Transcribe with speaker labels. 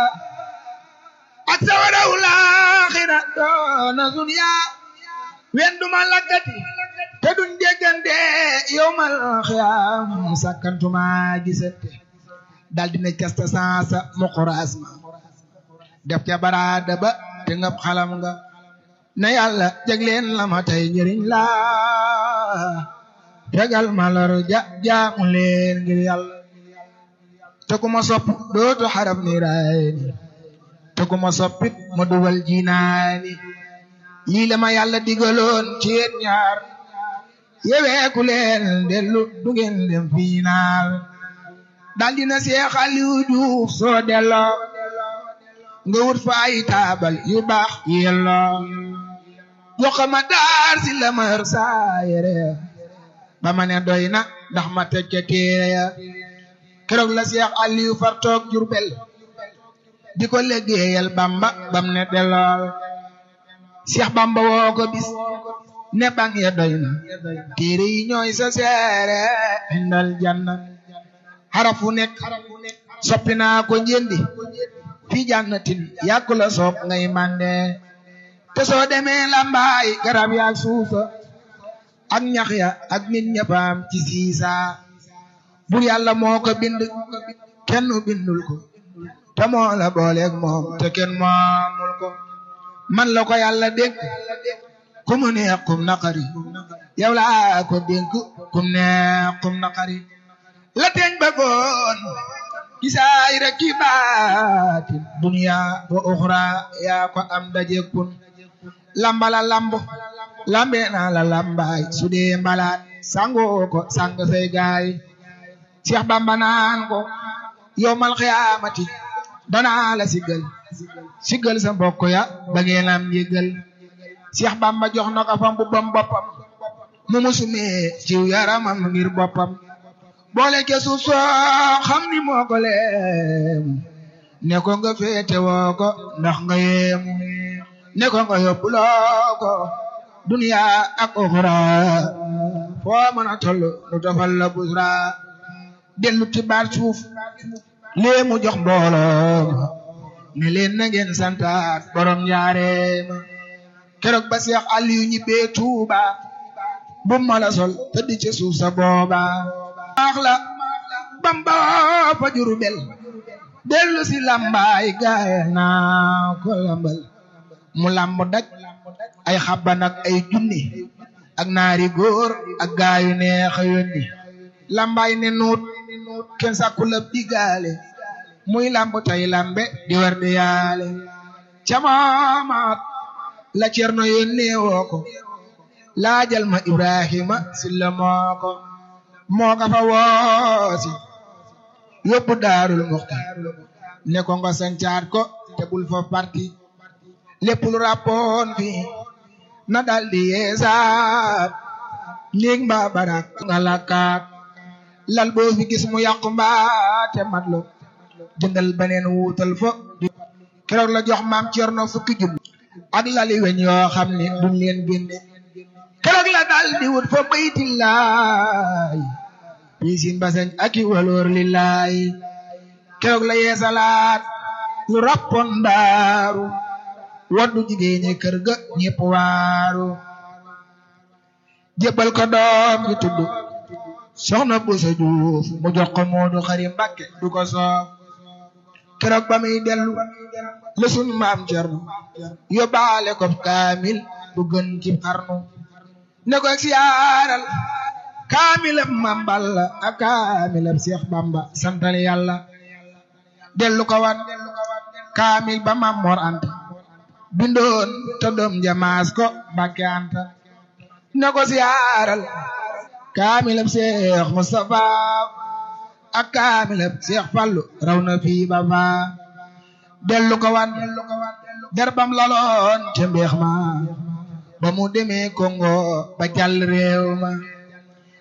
Speaker 1: ak sawaraw laaxira doona dunya wen duma lakkati te duñ déggante yowmal xiyaam sakkantuma gisante dal dina casta sansa muquraas ma def ca baraada ba te ngab xalam nga na yàlla jagleen la ma tey njëriñ la tegal ma lor ja jaamu leen ngir yàlla te ku ma sopp dootu xarab ni raayni te ku ma soppit ma dugal jinaani lii la ma yàlla digaloon ci yéen ñaar yeweeku leen dellu du ngeen dem fiinaal dal dina Seex Aliou Diouf soo delloo nga wut fa ay taabal yu baax yelloo jox ma daar si la ma yor saa yére ba ma ne doy na ndax ma teg ca téere ya keroog la Seex Aliou far toog Jurbel di ko liggéeyal Bamba bam ne dellool Seex Bamba woo ko bis ne bang ya doy na téere yi ñooy sa seere indal janna xarafu nekk soppi naa ko njëndi fi jannatin yàkku la soob ngay mande te soo demee lambaay garab yaak suufa ak ñax ya ak nit ñëppaam ci siisa bur yàlla moo ko bind kenn bindul ko te moo la booleeg moom te kenn moomul ko man la ko yàlla dénk ku mu neex kum naqari yow laa ko dénk kum neex kum naqari la teeñ bëggoon gisaay rek ki baatin dunya wa uxra yaa ko am daje kun lambala lamb lambe naa la lambaay su dee mbalaat sangoo ko sang say gaay Cheikh Bamba naan ko yowmal xiyaamati danaa la siggal siggal sa mbokk ya ba ngeen am yëggal Cheikh Bamba jox na ko fa mbubbam boppam mu musumee ciw yaramam ngir boppam boole ke suuf soo xam ni moo ko leem ne ko nga féete woo ko ndax nga yeemu ne ko nga yóbbuloo ko duniya ak oxra foo mën a toll nu tofal la busra dellu ti baat suuf lee mu jox mbooloo ne leen na ngeen santaat borom njaareema keroog ba Seex Aliyu ñibbee Tuuba bu ma la sol tëdd ci suuf sa booba baax la Bamba fa Jurbel dellu si lambaay gaaya naa ko lambal mu lamb daj ay xabban ak ay junni ak naari góor ak gaayu neex a yónni lambaay ne nuut kenn sàkku la digaale muy lamb tay lambe di war di yaale camaamaat la cerno yónnee woo ko laajal ma Ibrahima silla moo ko moo ka fa woosi yóbbu daarul muxti ne ko nga sancaat ko te bul fa parti lépp lu rappoon fi na daldi yeesaat néeg mbaa barak nga lakkaat lal boo fi gis mu yàqu mbaa te matlo jëndal beneen wuutal fo keroog la jox maam Cerno fukki jum ak lali weñ yoo xam ne duñ leen génne keroog la daldi wut fa baytillaay piisin basañ aki waloor lillaay keroog la yeesalaat lu rappoon daaru waddu jigéen ñi kër ga ñépp waaru jébbal ko doom ji tudd soxna Busa Juuf mu jox ko Moodu Xari Mbàkke du ko soof keroog ba muy dellu la sun maam Cerno yóbbaale ko kaamil bu gën ci xarnu ne ko siyaaral kaamilab Maam Balla ak kaamilab Seex Bamba santal yàlla dellu ko wan kaamil ba Maam Mor Anta bindoon te doom jamaas ko Mbàkke Anta ne ko siyaaral kaamilab Seex Mustafa ak kaamilab Seex Fallu raw na fii ba faa dellu ko wan derbam laloon ca mbeex ma ba mu demee Congo ba jàll réew ma